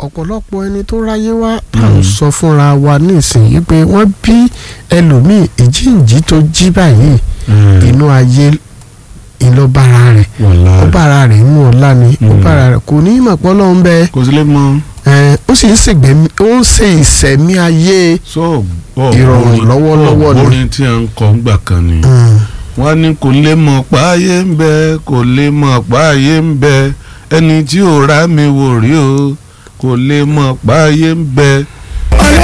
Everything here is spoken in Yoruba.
ọ̀pọ̀lọpọ̀ ẹni tó ráyé wá à ń sọ fúnra wa nísìnyí pé wọ́n bí ẹlòmíì ìjíǹjí tó jí báyìí inú ayé ìlọ́bàrà rẹ̀ wàláì ọbàrà rẹ̀ inú ọ̀la ni Mm. ọbàrà rẹ̀ kò ní ìmọ̀ pọ́ lọ́hún bẹ́ẹ̀ kò sí lè mọ ẹ̀, ó sì ń ṣègbẹ́mí ó ń ṣe ìṣẹ̀mí ayé so bọ Ìrọ̀rùn lọ́wọ́lọ́wọ́ ni. orin tí a ń kọ ńgbà kan ni Mm. wọ́n ní kò lè mọ̀ páyé ń bẹ kò lè mọ̀ páyé ń bẹ ẹni tí ò rá mi wò rí o kò lè mọ̀ páyé ń bẹ